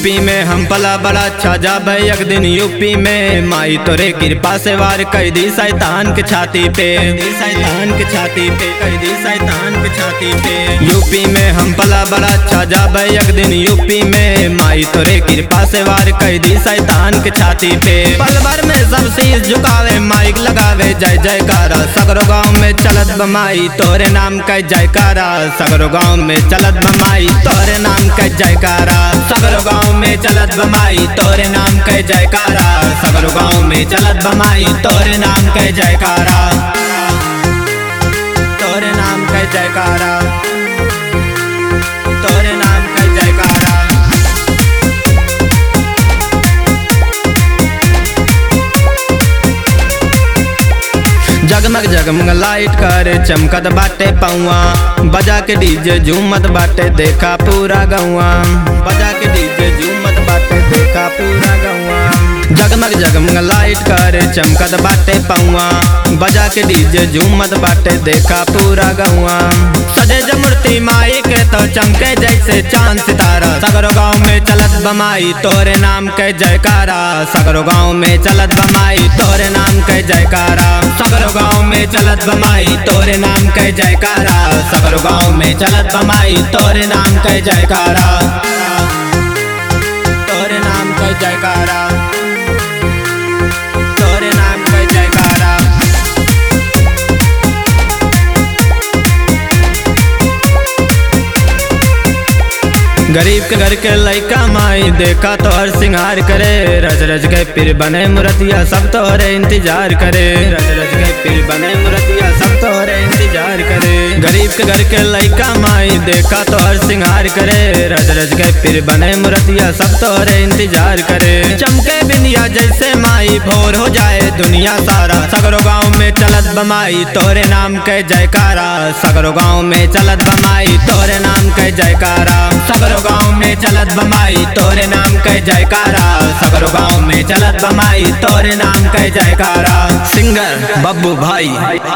UP में हम पला बड़ा अच्छा जाबे एक दिन यूपी में माई तोरे कृपा से वार कई दी शैतान के छाती पे दी शैतान के छाती पे कई दी शैतान के छाती पे यूपी में हम पला बड़ा अच्छा जाबे एक दिन यूपी में माई तोरे कृपा से वार कई दी शैतान के छाती पे पल भर में सब शीश झुकावे माइक लगावे जय जयकारा सगरो गाँव में चलत बमाई तोरे नाम का जयकारा सगरो गाँव में चलत बमाई तोरे नाम का जयकारा सगरो गाँव में चलत बमाई तोरे नाम का जयकारा सगरो गाँव में चलत बमाई तोरे नाम का जयकारा तोरे नाम का जयकारा तोरे नाम का जयकारा जगमग जगमग लाइट कर चमकत बाटे पौआ बजा के डीजे झूमत बाटे देखा पूरा गौआ बजा के डीजे झूमत बाटे देखा पूरा गौआ जगमग जगमग लाइट कर चमकत बाटे पौआ बजा के डीजे झूमत बाटे देखा पूरा गौआ सजे ज मूर्ति माई के तो चमके जैसे चांद सितारा सगरो गाँव में चलत बमाई तोरे नाम के जयकारा सगरो गाँव में चलत बमाई तोरे नाम के जयकारा सगरो गाँव में चलत बमाई तोरे नाम के जयकारा सगरो गाँव में चलत बमाई तोरे नाम के जयकारा तोरे नाम के जयकारा तोरे नाम के जयकारा गरीब के घर के लइका माई देखा तो हर सिंगार करे रज रज के पीर बने मुरतिया सब तोहरे इंतजार करे रज रज के पीर बने मुरतिया सब तोहरे इंतजार करे गरीब के घर के लइका माई देखा तो हर सिंगार करे रज रज के पीर बने मुरतिया सब तोहरे इंतजार करे चमके बिंदिया जैसे माई भोर हो जाए दुनिया सारा सगरो गाँव में चलत बमाई तोरे नाम के जयकारा सगरो गाँव में चलत बमाई तोरे नाम के जयकारा सगरो गाँव में चलत बमाई तोरे नाम के जयकारा सगरो गाँव में चलत बमाई तोरे नाम के जयकारा सिंगर बब्बू भाई